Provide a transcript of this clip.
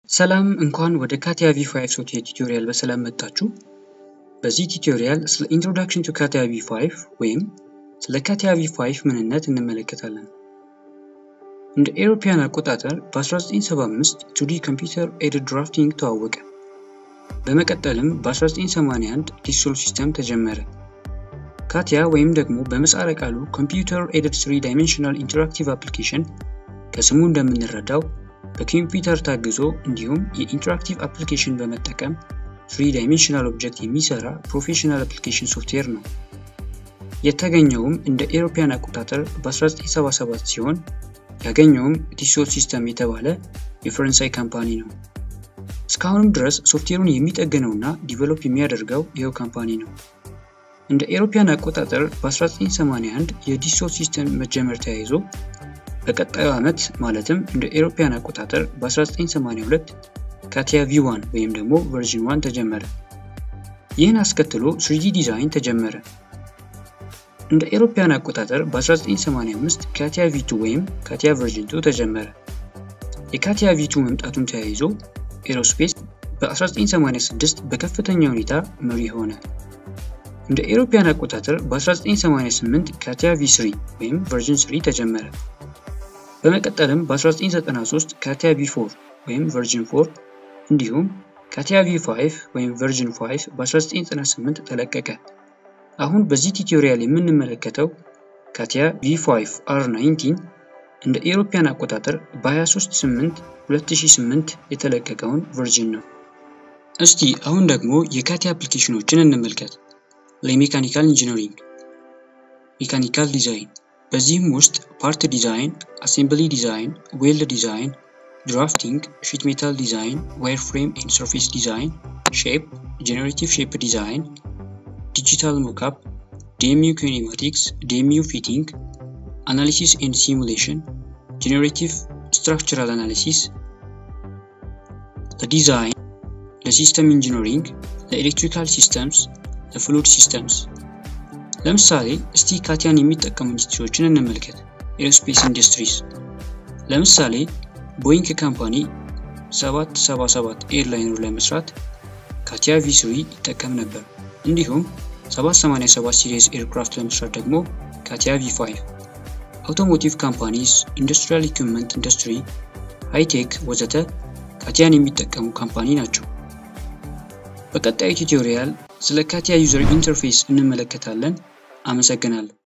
ሰላም እንኳን ወደ ካቲያ ቪ5 ሶፍትዌር ቱቶሪያል በሰላም መጣችሁ። በዚህ ቱቶሪያል ስለ ኢንትሮዳክሽን ቱ ካቲያ ቪ5 ወይም ስለ ካቲያ ቪ5 ምንነት እንመለከታለን። እንደ ኤሮፓያን አቆጣጠር በ1975 ቱዲ ኮምፒውተር ኤድድ ድራፍቲንግ ተዋወቀ። በመቀጠልም በ1981 ዲሶል ሲስተም ተጀመረ። ካቲያ ወይም ደግሞ በምህጻረ ቃሉ ኮምፒውተር ኤድድ ስሪ ዳይሜንሽናል ኢንተራክቲቭ አፕሊኬሽን ከስሙ እንደምንረዳው በኮምፒውተር ታግዞ እንዲሁም የኢንተራክቲቭ አፕሊኬሽን በመጠቀም ትሪ ዳይሜንሽናል ኦብጀክት የሚሰራ ፕሮፌሽናል አፕሊኬሽን ሶፍትዌር ነው። የተገኘውም እንደ ኤሮፓያን አቆጣጠር በ1977 ሲሆን ያገኘውም ዲሶል ሲስተም የተባለ የፈረንሳይ ካምፓኒ ነው። እስካሁንም ድረስ ሶፍትዌሩን የሚጠግነውና ዲቨሎፕ የሚያደርገው ይኸው ካምፓኒ ነው። እንደ ኤሮፓያን አቆጣጠር በ1981 የዲሶል ሲስተም መጀመር ተያይዞ በቀጣዩ ዓመት ማለትም እንደ ኤሮፓያን አቆጣጠር በ1982 ካቲያ ቪ1 ወይም ደግሞ ቨርዥን 1 ተጀመረ። ይህን አስከትሎ ስሪዲ ዲዛይን ተጀመረ። እንደ ኤሮፓያን አቆጣጠር በ1985 ካቲያ ቪ2 ወይም ካቲያ ቨርዥን 2 ተጀመረ። የካቲያ ቪ2 መምጣቱን ተያይዞ ኤሮስፔስ በ1986 በከፍተኛ ሁኔታ መሪ ሆነ። እንደ ኤሮፓያን አቆጣጠር በ1988 ካቲያ ቪ3 ወይም ቨርዥን 3 ተጀመረ። በመቀጠልም በ1993 ካቲያ ቪ4 ወይም ቨርዥን 4 እንዲሁም ካቲያ ቪ5 ወይም ቨርዥን 5 በ1998 ተለቀቀ። አሁን በዚህ ቱቶሪያል የምንመለከተው ካቲያ ቪ5 R19 እንደ ኤሮፓያን አቆጣጠር በ23/8 2008 የተለቀቀውን ቨርዥን ነው። እስቲ አሁን ደግሞ የካቲያ አፕሊኬሽኖችን እንመልከት። ለሜካኒካል ኢንጂነሪንግ፣ ሜካኒካል ዲዛይን በዚህም ውስጥ ፓርት ዲዛይን፣ አሴምብሊ ዲዛይን፣ ዌልድ ዲዛይን፣ ድራፍቲንግ፣ ሺት ሜታል ዲዛይን፣ ዋይር ፍሬም ኤንድ ሰርፌስ ዲዛይን፣ ሼፕ፣ ጄኔሬቲቭ ሼፕ ዲዛይን፣ ዲጂታል ሞካፕ፣ ዲኤምዩ ኪኔማቲክስ፣ ዲኤምዩ ፊቲንግ፣ አናሊሲስ ኤንድ ሲሙሌሽን፣ ጄኔሬቲቭ ስትራክቸራል አናሊሲስ፣ ለዲዛይን፣ ለሲስተም ኢንጂነሪንግ፣ ለኤሌክትሪካል ሲስተምስ፣ ለፍሉድ ሲስተምስ ለምሳሌ እስቲ ካቲያን የሚጠቀሙ ኢንዱስትሪዎችን እንመልከት። ኤሮስፔስ ኢንዱስትሪስ ለምሳሌ ቦይንግ ካምፓኒ 777 ኤርላይነር ለመስራት ካቲያ ቪ3 ይጠቀም ነበር። እንዲሁም 787 ሲሪስ ኤርክራፍት ለመስራት ደግሞ ካቲያ ቪ5። አውቶሞቲቭ ካምፓኒስ፣ ኢንዱስትሪያል ኢኩፕመንት ኢንዱስትሪ፣ ሃይቴክ ወዘተ ካቲያን የሚጠቀሙ ካምፓኒ ናቸው። በቀጣዩ ቱቶሪያል ስለ ካቲያ ዩዘር ኢንተርፌስ እንመለከታለን። አመሰግናለሁ።